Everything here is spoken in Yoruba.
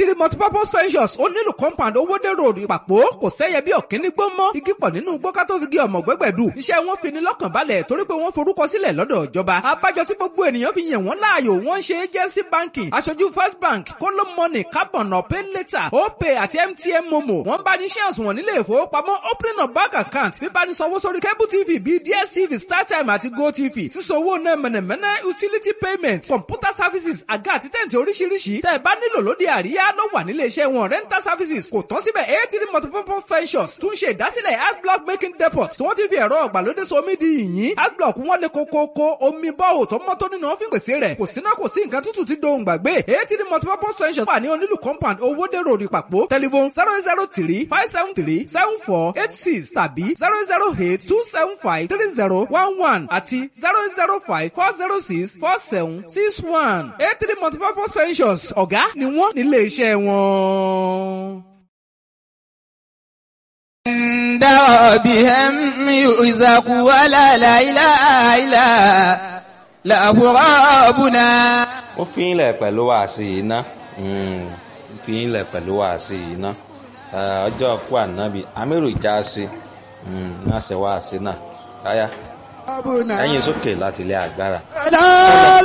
eighty multipurpose ventures ó nílùú compound owódèrò ìpàpọ̀ kò sẹ́yẹ bí ọ̀kíní gbó mọ́ igi pọ̀ nínú gbọ́ká tó fi gé ọmọ gbẹ́gbẹ̀dù iṣẹ́ wọn fi ní lọ́kàn balẹ̀ torí pé wọ́n forúkọ sílẹ̀ lọ́dọ̀ ìjọba abájọ tí gbogbo ènìyàn fi yàn wọ́n láàyò wọ́n ń ṣe agency banking aṣojú first bank kóló money carbon pay later opay àti mtn momo wọ́n bá ní ṣé àsùnwọ̀n nílé ìfowópamọ́ opening of bank account bíbá ní sanwó sórí cable tv bíi dstv startime àti gotv sísanwó náà mẹ̀nẹ̀mẹ̀nẹ̀ utility payment computer services àga àti tẹ̀ǹtì oríṣiríṣi tẹ́ ẹ bá nílò lóde àríyá ló wà nílé iṣẹ́ wọn rental services kò tán síbẹ̀ eighty multipurpose ventures tún ṣe ìdásílẹ̀ adblock making depot tí wọ́n ti fi ẹ̀rọ ọ̀gbàlódé somi di yìnyín adblock wọn lè kókókó omi bọ́ọ̀ tó mọ́ tó nínú wọn fi pèsè rẹ̀ kò síná kò sí nǹkan tútù tí dohùn gbàgbé eighty multipurpose ventures wà ní onílù compound owóde road ìpàpọ̀ telephone zero zero three five seven three seven four eight six tàbí zero zero eight two seven five three zero one one àti zero zero five four zero six four seven six one eighty multipurpose ventures ọ̀gá ni wọ́n nílé iṣẹ́ wọn. عند ربهم يرزق ولا لا إله إلا له ربنا ó fi ń lẹ̀ pẹ̀lú wàásì yìí ná ó fi ń lẹ̀ pẹ̀lú wàásì yìí ná ọjọ́ kú ànábì amírù ìjà sí náà ṣe wàásì náà káyà ẹ̀yìn sókè láti ilé agbára.